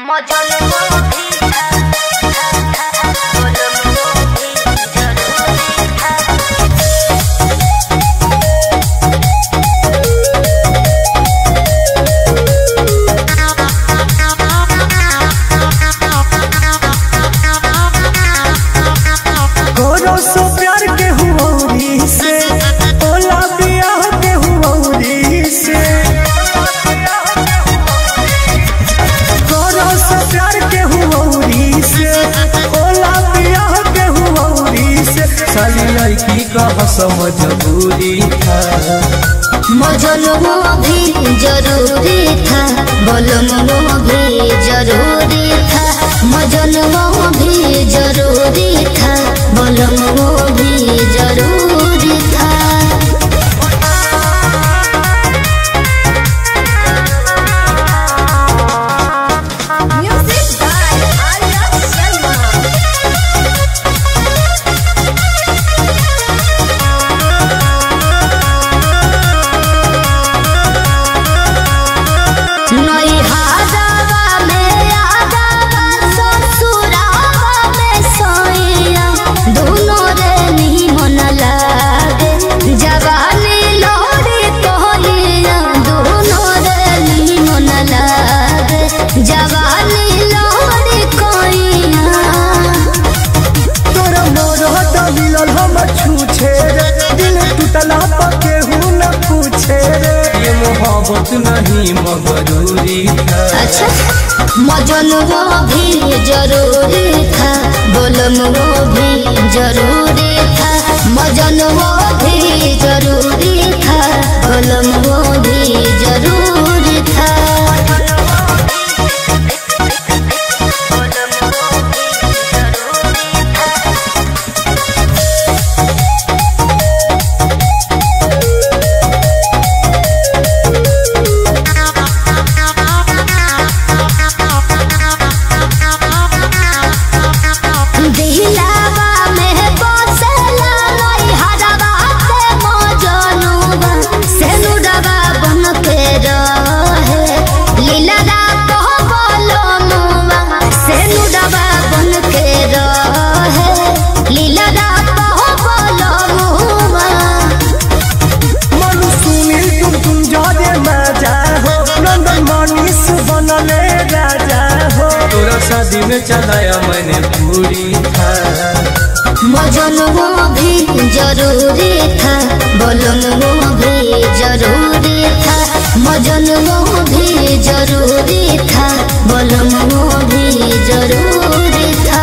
करो सो प्यार के हुऔरी से ओला बियाह के हुऔरी से करो सो प्यार के हुऔरी से ओला बियाह के हुऔरी से साली लड़की का समझबूरी था मजलुमो भी जरूरी था बलुमो भी जरूरी था मजलुमो भी जरूरी था बलुमो भी जरूरी था Music by Arya Sharma. नई हादावा में आदावा ससुरावा में सोइया दोनों रे निमन लागे जवानी लोरी तोलिया दोनों रे निमन लागे जवानी लोरी कोइया तोर मोर हट मिलल हम छूछे रे दिल टूटला पके हूँ न पूछे रे ये मोहब्बत नहीं मगरूरी था अच्छा मजन वो भी जरूरी था बोलम वो भी जरूरी था मजन वो भी जरूरी था बोलम वो भी जरूरी था दिलावा में बसला नई हरवा के मजनुवा सेनुडवा बन के रहे लीला कह बोलो मुवा सेनुडवा बन के रहे लीला कह बोलो मुवा मनु सुनील तुम तुम जादे मजा हो नंदन मनीष बनले राजा हो तोरा शादी में चलाया मैंने पूरी था मजन वो भी जरूरी था बोलन वो भी जरूरी था मजन वो भी जरूरी था बोलन वो भी जरूरी था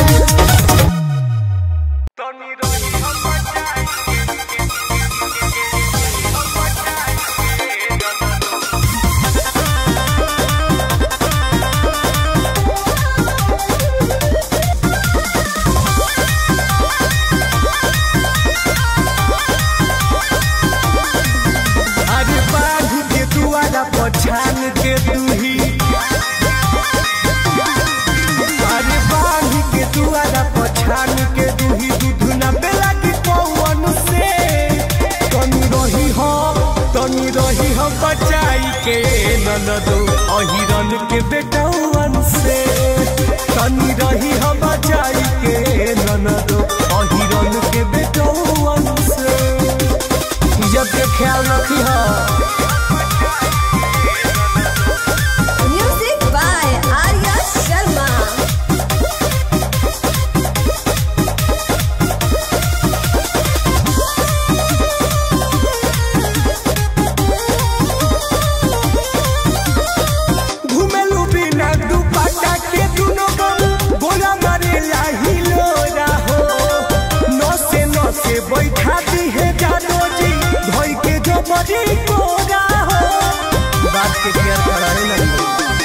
अरे बाघ के दुआरा पछान के दूही अरे बाघ के दुआरा पछान के दूही दूध न बेला की पौवन से तनी रही हो तनी रही हो बचाई के ननदो अहिरन के बेटौवन से तनी रही हो बचाई के ननदो अहिरन के बेटौवन से जब के ख्याल रखी हो म्यूजिक बाय आर्या शर्मा घुमेलू बिना दुपट्टा के दुनो बम गोला मारे लाहिलो राहो नसे नसे बैठा दी है जानो जी भई के जो बड़ी कोरा हो बात के केयर कराने नहीं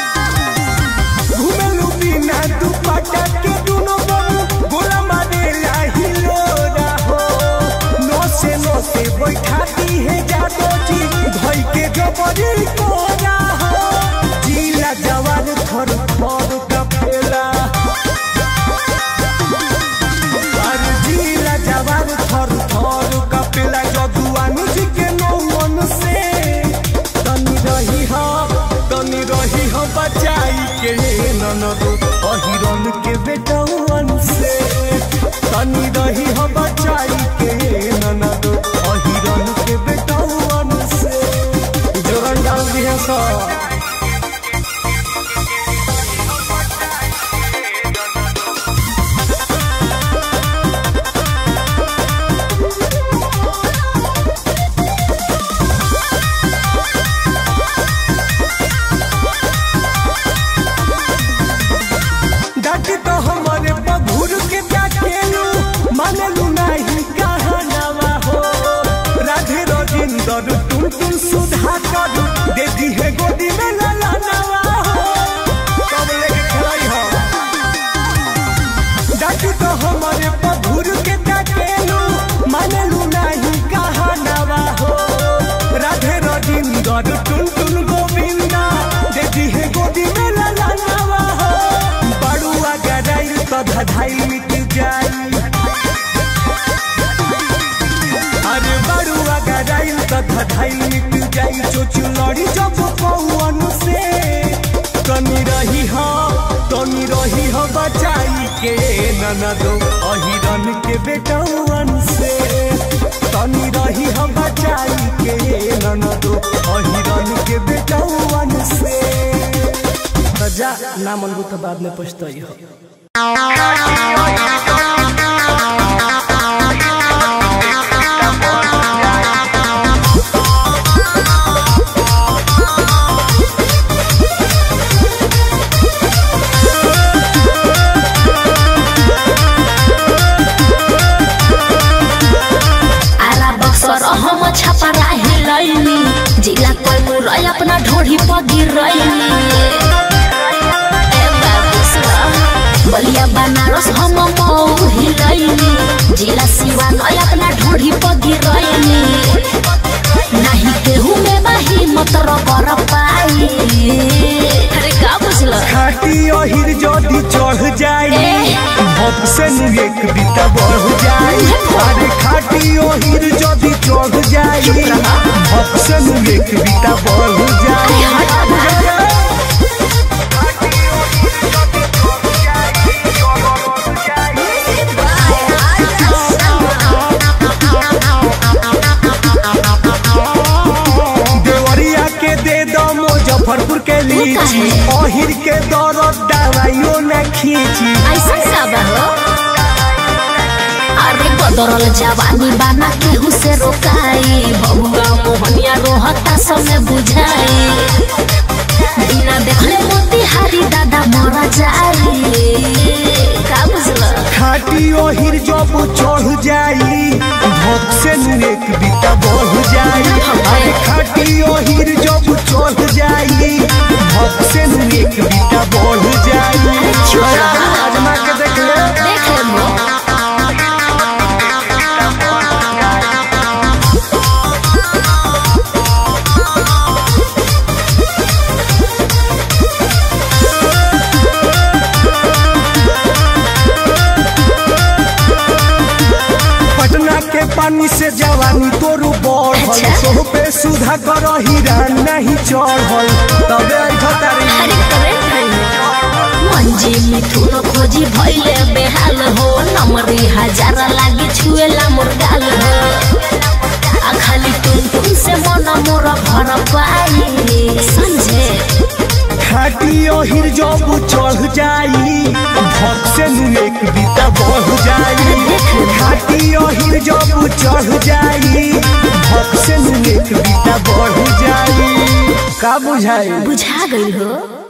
घुमेलू बिना दुपट्टा के दुनो बम गोला मारे लाहिलो राहो नसे नसे बैठा दी है जानो जी भई के जो बड़ी कोरा हो जिला जवान थर थर कपेला अरे जिला जवान थर थर कपेला जदुआन जी के नौवन से तनी रही हो तनी रही हो बचाई के ननद अहिरन के बेटौवन से तनी रही हो बचाई के ननद अहिरन के बेटौवन से जोरन डाल दिया सब डाटी तो हमारे बबूर के डाकेलू मानलू नहीं कहनावा हो राधे रजिंदर तुम तुम सुधा कर दे दी है गोदी में लाला नवा हो कब लेके खलाई हो डाटी तो हमारे बबूर के डाकेलू मानलू नहीं कहनावा हो राधे रजिंदर तुम तुम गोविंदा दे दी है गोदी में लाला नवा हो बड़ुआ गराइल तो धधाई मिट जाई अरे बड़ुआ गराइल तो धधाई मिट जाई चोचू लड़ी जब पौवन से तनी रही हो तनी रही हो बचाई के ननदो अहिरन के बेटौवन से तनी रही हो बचाई के ननदो अहिरन के बेटौवन से त जा ना मनबू त बाद में पछताई हो आरा बक्सर हम छपा राही लैनी जिला कोइमुर अपना ढोढ़ी पर गिरैनी ए बाबूसरा, बलिया बनारस हम मऊ हिलैनी जिला सिवान अपना ढोढ़ी पर गिरैनी नहीं केहू में बाही मत कर पाई अरे का बुझल खाटी अहिर जदी चढ़ जाई ए। भप से नु एक बीता बढ़ जाई अरे खाटी अहिर जदी चढ़ जाई भप से नु एक बीता बढ़ जाई देवरिया के दे दो मुजफ्फरपुर के लीची अहिर के दौरत दवाइयो न खींची ऐसा सब हो अरे बदरल जवानी बाना केहू से रोकाई बबुआ मोहनिया रोहता समय बुझाई बिना देखले मोतिहारी दादा मर जाई का बुझल खाटी ओहिर जब चढ़ जाई भोग से नु एक बीता बढ़ जाई अरे खाटी ओहिर जब चढ़ जाई भोग से नु एक बीता बढ़ जाई चुप रह। आजमा के देख ले देख ले मो पटना के पानी से जवानी तोरू बढ़ल अच्छा। सोह पे सुधा कर हीरा नहीं चढ़ल तबे आई खतारी अरे करे मंजी मिथुन खोजी भइले बेहाल हो नमरी हजार लागी छुएला मुर्गाल हो आ खाली तुम तुम से मन मोर भर पाई समझे खाटी ओहिर जब चढ़ जाई भक से नु एक बीता बढ़ जाई खाटी ओहिर जब चढ़ जाई भक से नु एक बीता बढ़ जाई का बुझाई बुझा गई हो